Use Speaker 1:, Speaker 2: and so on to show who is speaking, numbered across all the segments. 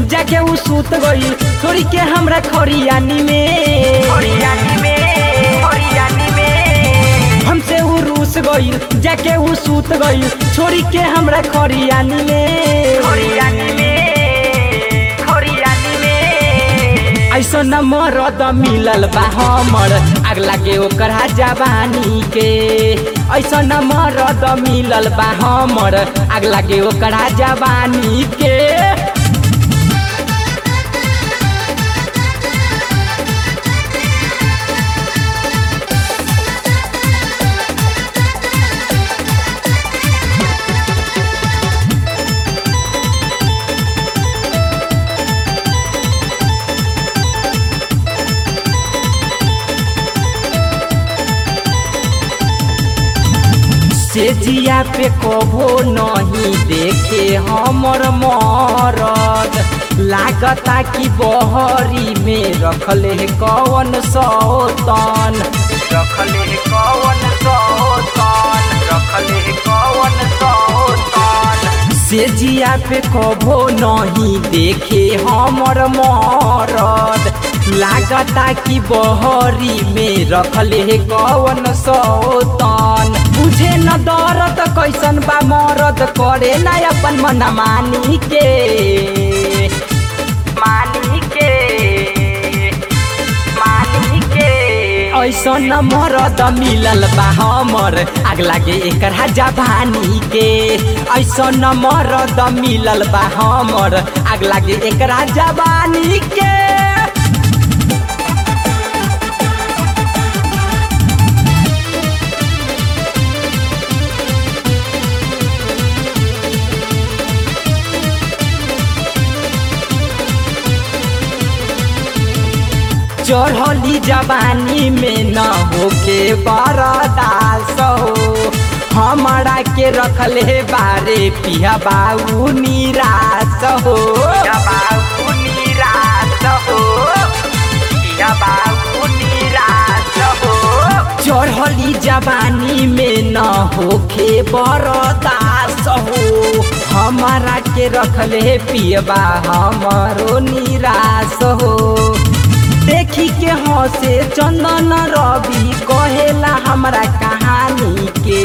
Speaker 1: जाके उ सूत गई छोड़ी के हमरा खरियानी में
Speaker 2: खरियानी में खरियानी में
Speaker 1: हमसे उ रूस गई जाके उ सूत गई छोड़ी के हमरा खरियानी में
Speaker 2: खरियानी में खरियानी में
Speaker 1: ऐसा न मरद मिलल बा हमर आग लागे ओकर जवानी के ऐसा न मरद मिलल बा हमर आग लागे ओकर जवानी के से जिया पे कबो नहीं देखे हमर मरद लागता कि बहरी में रखले कवन सौतन
Speaker 2: रखले कवन सौतन रखले कवन सौतन
Speaker 1: से जिया पे कबो नहीं देखे हमर मरद लागता कि बहरी में रखले कवन सौतन बुझे न दरद कैसन बा मरद करे ना अपन मन मानी के
Speaker 2: मानी के मानी के
Speaker 1: ऐसन मरद मिलल बा हमर आग लागे एकर जवानी के ऐसन मरद मिलल बा हमर आग लागे एकर जवानी के चढ़ली जवानी में न होके बरदास हो हमारा के रखले बारे पिया बाबू निराश हो
Speaker 2: या बाबू निराश हो या बाबू निराश हो
Speaker 1: चढ़ली जवानी में न होके बरदास हो हमारा के रखले पियबा हमारो निराश हो देखी के हंसे चंदन रवि कहेला हमरा कहानी के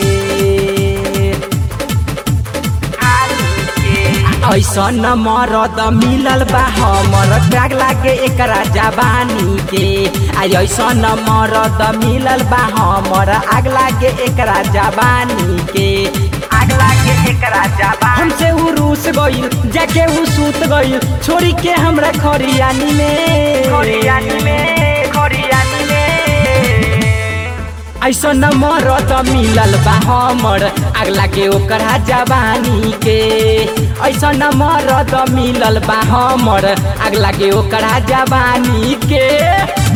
Speaker 2: कहानी के
Speaker 1: ऐसन मरद मिलल बा हमर त्याग लागे एकरा जवानी के आ ऐसन मरद मिलल बा हमर आग लागे एकरा जवानी के
Speaker 2: आग लागे एकरा जाबा
Speaker 1: हमसे उ रूस गईल जाके उ सूत गईल छोड़ी के हमरा खरियानी में
Speaker 2: खरियानी में खरियानी में
Speaker 1: ऐसन मरद मिलल बा हमर आग लागे ओकर जवानी के ऐसन मरद मिलल बा हमर आग लागे ओकर जवानी के